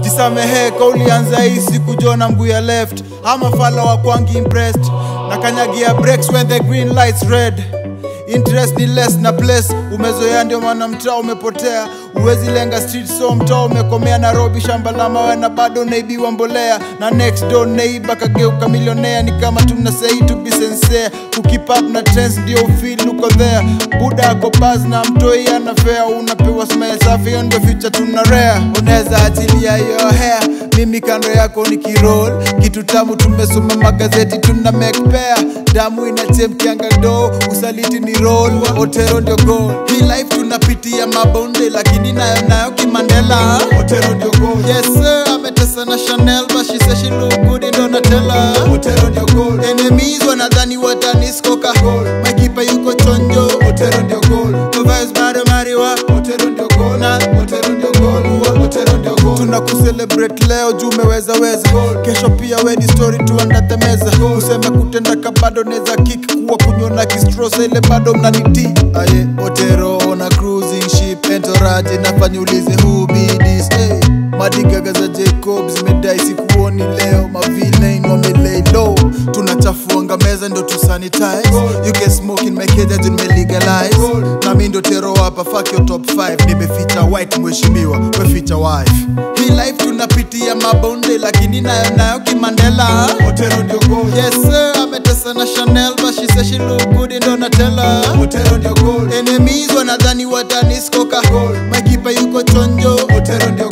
nisamehe kaulianza hii siku jona mguu ya left ama fala wa kwangi impressed na kanyagia breaks when the green lights red interest ni less na place umezoea ndio maana mtaa umepotea uwezi lenga street so mtaa umekomea nairobi shamba la mawe na bado naibiwa mbolea na next door neighbor kageuka milionea ni kama tunasei to be sincere kukip up na trends ndio feel uko there buda ako baz na mtoi anafea unapewa smile safi hiyo ndio future tuna rare unaweza achilia hiyo hair mimi kando yako ni kirol kitu tamu tumesoma magazeti tuna make pair damu inachemkianga do usaliti ni roll otero ndio goal hii life tunapitia mabonde lakini nayo nayo kimandela otero ndio goal yes sir ametesa na chanel but she says she look good in donatella otero ndio goal enemies wanadhani wataniskoka makipa yuko chonjo otero ndio goal no vibes bado mariwa otero ndio goal na otero ndio goal Ua, otero ndio goal tuna kucelebrate leo juu umeweza weza kesho pia we ni story tuandate meza useme kutendaka bado neza kik kuwa kunyona kistrosa ile bado mnaniti aye otero na cruising ship entourage nafanya ulize who be this hey. madigaga za jacob zimedai sikuoni leo mavilain wamelay low tunachafuanga meza ndo tusanitize you can smoke in my cage as in me legalize na mi ndo tero hapa fuck your top 5 nimeficha white mheshimiwa weficha wife hii life tunapitia mabonde lakini nayo nayo kimandela otero ndio goal yes sir ametesa na chanel but she says she look good in donatella otero ndio goal enemies wanadhani wataniskoka makipa yuko chonjo otero ndio